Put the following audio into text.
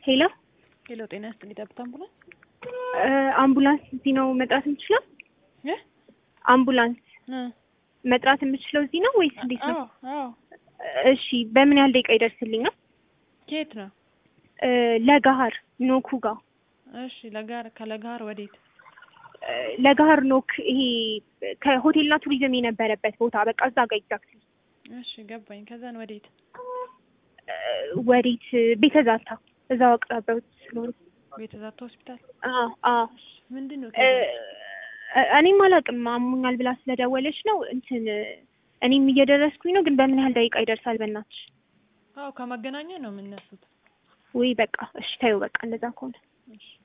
ሄሎ ሄሎ፣ ጤና ይስጥልኝ። ጠብታ አምቡላንስ እ አምቡላንስ እዚህ ነው መጥራት የምችለው? እ አምቡላንስ እ መጥራት የምችለው እዚህ ነው ወይስ እንዴት ነው? አዎ አዎ። እሺ በምን ያህል ደቂቃ ይደርስልኛል? ከየት ነው? እ ለጋሃር ኖኩ ጋር እሺ፣ ለጋር ከለጋር ወዴት? እ ለጋሃር ኖክ ይሄ ከሆቴልና ቱሪዝም የነበረበት ቦታ በቃ እዛ ጋር ኤግዛክትሊ እሺ፣ ገባኝ። ከዛን ወዴት? ወዴት ቤተ ዛታ እዛው አቅራቢያው ስለሆነ ቤተ ዛታ ሆስፒታል። አዎ አዎ ምንድን ነው? እ እኔም አላውቅም አሞኛል ብላ ስለደወለች ነው እንትን እኔም እየደረስኩኝ ነው ግን በምን ያህል ደቂቃ ይደርሳል በእናትሽ አዎ፣ ከመገናኛ ነው የምነሱት። ወይ በቃ እሺ ታዩ በቃ እንደዛ ከሆነ እሺ